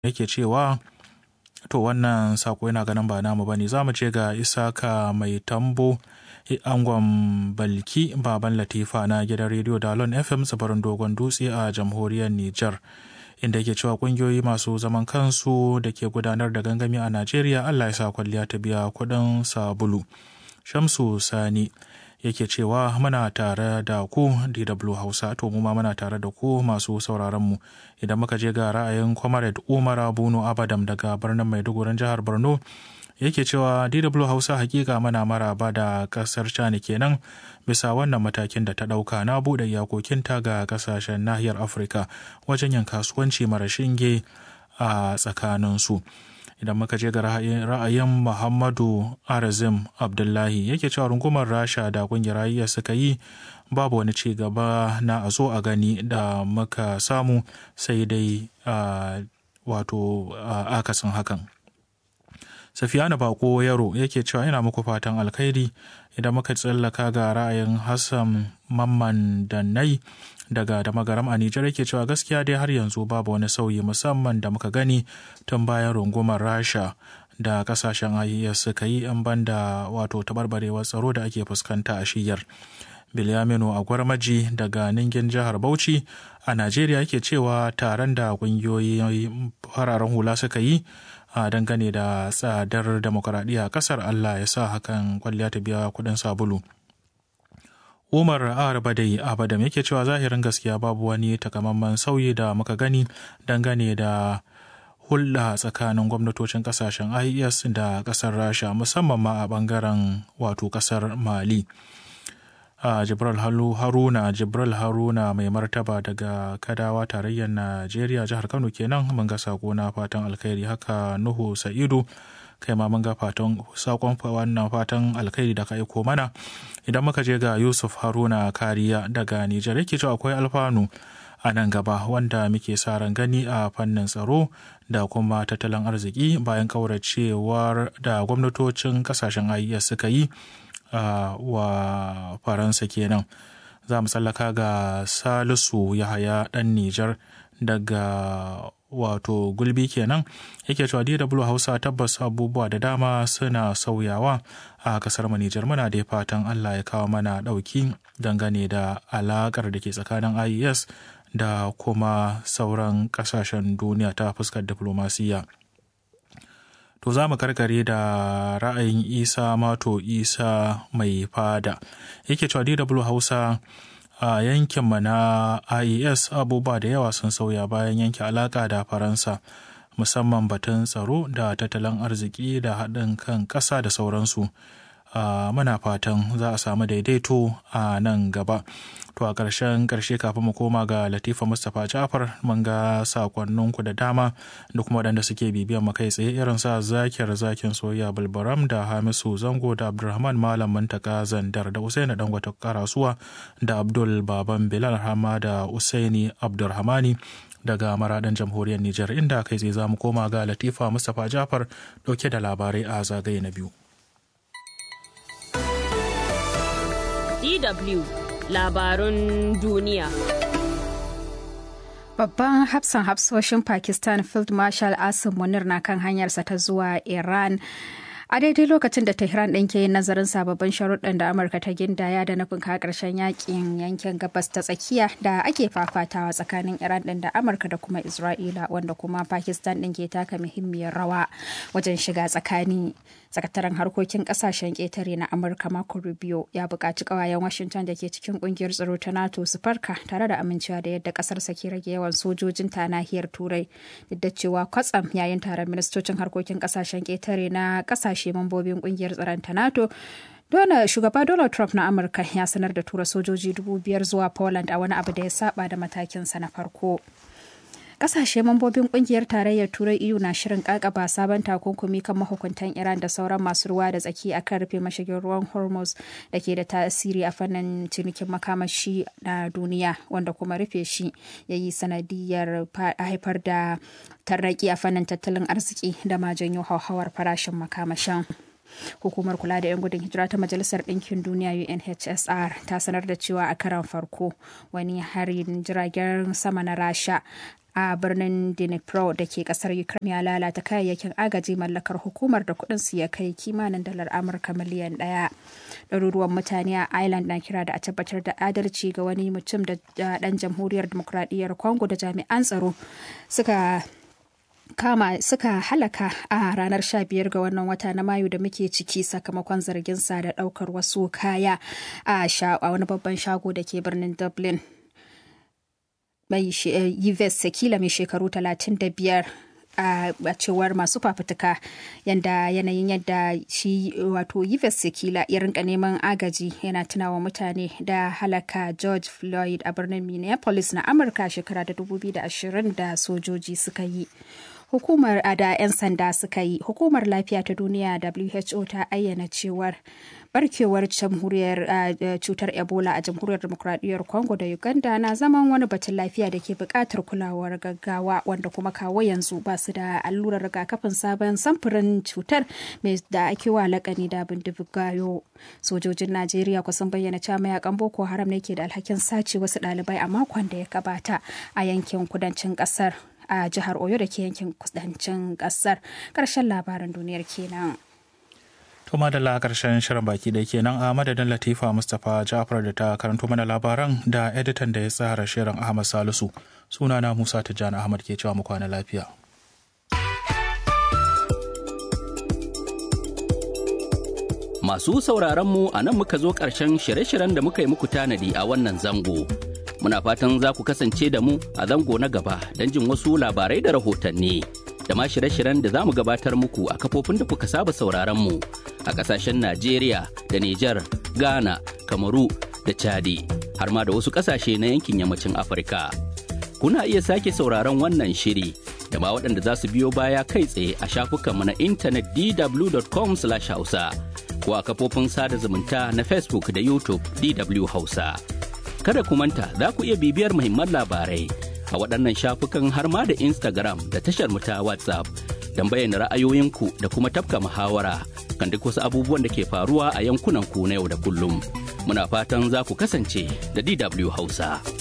yake cewa to wannan sako yana ganin ba namu bane za mu ce ga isaka mai tambo angon balki baban latifa na gidan rediyo dalon fm tsibirin dogon dutse a jamhuriyar niger inda yake cewa kungiyoyi masu zaman kansu da ke gudanar da gangami a najeriya allah ya sa kwalliya ta biya kudin sabulu shamsu sani yake cewa muna tare da ku DW Hausa to mu ma muna tare da ku masu sauraron mu idan muka je ga ra'ayin Comrade Umar Bunu Abadam daga birnin Maiduguri jihar Borno yake cewa DW Hausa hakika mana maraba da kasar China kenan bisa wannan matakin da ta dauka na bude iyakokinta ga kasashen nahiyar Afirka wajen yin kasuwanci mara shinge a tsakaninsu. idan muka je ga ra'ayin muhammadu arazim abdullahi yake cewa rungumar rasha da kungiyar iya suka yi babu wani ci gaba na a zo a gani da muka samu sai dai wato akasin hakan safiyana bako yaro yake cewa yana muku fatan alkhairi idan muka tsallaka ga ra'ayin hassan mamman da nai daga da magaram a Nijar yake cewa gaskiya dai har yanzu babu wani sauyi musamman da muka gani tun bayan rungumar Rasha da kasashen IES suka yi an banda wato tabarbarewar tsaro da ake fuskanta a shiyar. Bilyaminu a gwarmaji daga Ningin jihar Bauchi a Najeriya yake cewa taron da kungiyoyi fararen hula suka yi a dangane da tsadar demokuraɗiyya kasar Allah ya sa hakan kwalliya ta biya kuɗin sabulu. Umar Arbadai Abadam yake cewa zahirin gaskiya babu wani takamaiman sauyi da muka gani dangane da hulɗa tsakanin gwamnatocin ƙasashen IES da ƙasar Rasha musamman ma a ɓangaren wato ƙasar Mali. a Jibril Haruna Jibril Haruna mai martaba daga Kadawa tarayyar Najeriya jihar Kano kenan mun ga sako na fatan alkhairi haka Nuhu Sa'idu kai ma mun ga fatan sakon wannan fatan alkhairi da ka aiko mana idan muka je ga yusuf haruna kariya daga nijar yake cewa akwai alfanu a nan gaba wanda muke sa ran gani a fannin tsaro da kuma tattalin arziki bayan kauracewar da gwamnatocin kasashen IES suka yi wa faransa kenan za mu tsallaka ga salisu yahaya dan nijar daga wato gulbi kenan yake cewa DW Hausa tabbas abubuwa da dama suna sauyawa a kasar mu Nijar muna da fatan Allah ya kawo mana dauki dangane da alakar da ke tsakanin IES da kuma sauran kasashen duniya ta fuskar diplomasiya. To za mu karkare da ra'ayin Isa Mato Isa mai fada yake cewa DW Hausa a yankinmu na IES abubuwa da yawa sun sauya bayan yanke alaka da Faransa musamman batun tsaro da tattalin arziki da haɗin kan ƙasa da sauransu. muna fatan za a samu daidaito a nan gaba. To a ƙarshen ƙarshe kafin mu koma ga Latifa Mustapha Jafar mun ga sakonninku da dama da kuma waɗanda suke bibiyan mu kai tsaye irin sa zakiyar zakin soyayya Bulbaram da Hamisu Zango da Abdulrahman Malam Muntaka Zandar da Usaini Dangwata Karasuwa da Abdul Baban Bilal Hama da Usaini Abdulrahmani daga maradan jamhuriyar Nijar inda kai tsaye za mu koma ga Latifa Mustapha Jafar ɗauke da labarai a zagaye na biyu. DW labarun duniya. Babban hafsan hafsoshin Pakistan Field Marshal Asim Munir na kan hanyarsa ta zuwa Iran. A daidai lokacin da Tehran ɗin ke yin nazarin sababbin sharuɗan da Amurka ta gindaya da nufin ka ƙarshen yakin yankin gabas ta tsakiya da ake fafatawa tsakanin Iran ɗin da Amurka da kuma Isra'ila wanda kuma Pakistan ɗin ke taka muhimmiyar rawa wajen shiga tsakani. sakataren harkokin kasashen ƙetare na amurka marco rubio ya buƙaci ƙawayen washington da ke cikin ƙungiyar tsaro ta nato su farka tare da amincewa da yadda ƙasarsa ke rage yawan sojojin ta nahiyar turai duk da cewa kwatsam yayin taron ministocin harkokin kasashen ƙetare na ƙasashe mambobin ƙungiyar tsaron ta nato Dole shugaba Donald Trump na Amurka ya sanar da tura sojoji dubu biyar zuwa Poland a wani abu da ya saba da matakinsa na farko. kasashe mambobin kungiyar tarayyar turai eu na shirin kakaba sabon takunkumi kan mahukuntan iran da sauran masu ruwa da tsaki akan rufe mashigin ruwan hormuz da ke da tasiri a fannin cinikin makamashi na duniya wanda kuma rufe shi ya yi sanadiyar haifar da tarraki a fannin tattalin arziki da ma janyo hauhawar farashin makamashin. hukumar kula da 'yan gudun hijira ta majalisar ɗinkin duniya unhcr ta sanar da cewa a karan farko wani harin jiragen sama na rasha a birnin Dnipro da ke kasar Ukraine ya lalata kayayyakin agaji mallakar hukumar da kudin su ya kai kimanin dalar Amurka miliyan ɗaya. Ɗaruruwan mutane a Ireland na kira da a tabbatar da adalci ga wani mutum da ɗan jamhuriyar demokradiyyar Congo da jami'an tsaro suka kama suka halaka a ranar 15 ga wannan wata na mayu da muke ciki sakamakon zargin sa da daukar wasu kaya a wani babban shago da ke birnin dublin mai yves sekila mai shekaru 35 a cewar masu fafutuka yadda yanayin yadda shi wato Yves Sekila ya rinka neman agaji yana tunawa mutane da halaka George Floyd a birnin Minneapolis na Amurka shekara da 2020 da sojoji suka yi. hukumar da 'yan sanda suka yi hukumar lafiya ta duniya who ta ayyana cewar barkewar jamhuriyar cutar ebola a jamhuriyar demokradiyyar congo da uganda na zaman wani batun lafiya da ke buƙatar kulawar gaggawa wanda kuma kawo yanzu ba su da allurar rigakafin sabon samfurin cutar mai da ake wa lakani da bindigayo sojojin najeriya kusan bayyana cewa mayakan boko haram ne ke da alhakin sace wasu ɗalibai a makon da ya gabata a yankin kudancin ƙasar a jihar oyo da ke yankin kudancin kasar karshen labaran duniyar kenan to madalla karshen shirin baki da kenan a madadin latifa mustapha jafar da ta karanto mana labaran da editan da ya tsara shirin ahmad salisu sunana musa tijjani ahmad ke cewa mu kwana lafiya Masu sauraronmu a nan muka zo ƙarshen shirye-shiryen da muka yi muku tanadi a wannan zango. Muna fatan za ku kasance da mu a zango na gaba don jin wasu labarai da rahotanni. Da ma shirye-shiryen da za mu gabatar muku a kafofin da kuka saba sauraronmu a ƙasashen Najeriya da Nijar, Ghana, Kamaru da Chadi, har ma da wasu ƙasashe na yankin yammacin Afirka. Kuna iya sake sauraron wannan shiri da ma waɗanda za su biyo baya kai tsaye a shafukanmu na intanet dw.com/hausa. ko a kafofin sada zumunta na Facebook da YouTube DW Hausa. Kada ku manta za ku iya bibiyar muhimman labarai a waɗannan shafukan har ma da Instagram da tashar mu ta WhatsApp don bayyana ra'ayoyinku da kuma tafka muhawara kan duk wasu abubuwan da ke faruwa a yankunan ku na yau da kullum. Muna fatan za ku kasance da DW Hausa.